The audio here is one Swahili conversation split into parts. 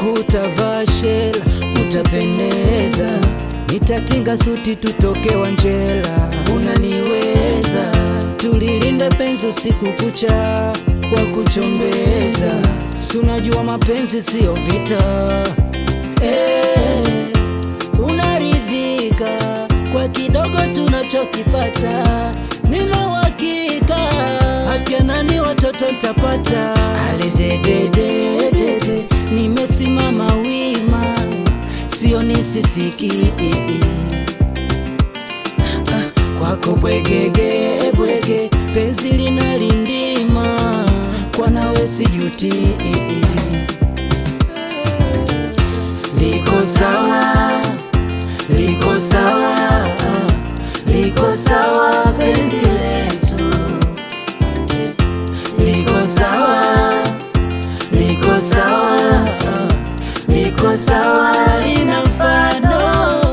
siku utavaa shela, utapendeza. Nitatinga suti tutoke Wanjela, unaniweza. Tulilinde penzi usiku kucha kwa kuchombeza, si unajua mapenzi siyo vita eh, unaridhika kwa kidogo tunachokipata, nina uhakika akinani watoto ntapata. Alededededede, nimesimama wima, sio nisisiki Ah, kwako bwegege bwege, penzi linalindima, kwa nawe sijuti liko sawa, liko sawa, liko sawa penzi letu, liko sawa, liko sawa, liko sawa, lina mfano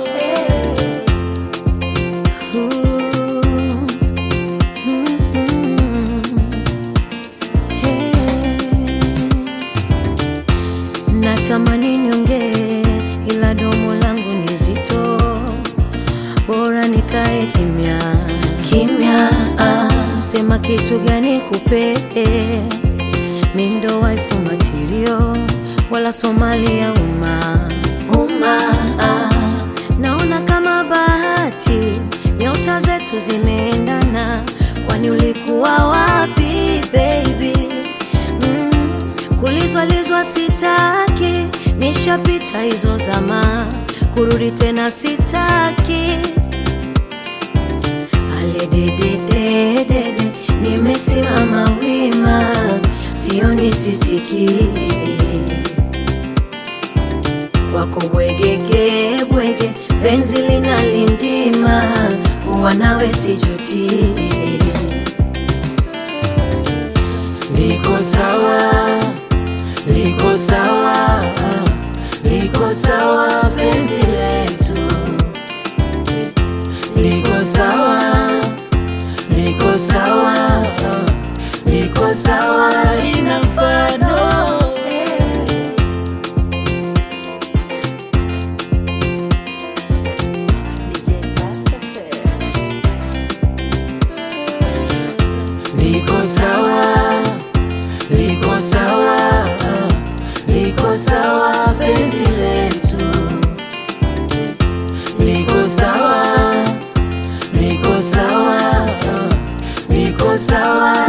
Natamani niongee ila domo langu ni zito, bora nikae kimya kimya. Ah, sema kitu gani kupe mindo waifu matirio wala Somali ya umma umma. Ah, naona kama bahati nyota zetu zimeendana, kwani ulikuwa wapi baby? Mm, kulizwalizwa sitaki, nishapita hizo zama, kurudi tena sitaki. Alededededede, nimesimama wima, sioni sisiki kwako bwegege bwege, penzi linalindima, kuwa nawe sijuti. liko sawa, liko sawa, liko sawa penzi letu, liko sawa, liko sawa, liko sawa, lina mfano liko sawa, liko sawa, liko sawa penzi letu, liko sawa, liko sawa, liko sawa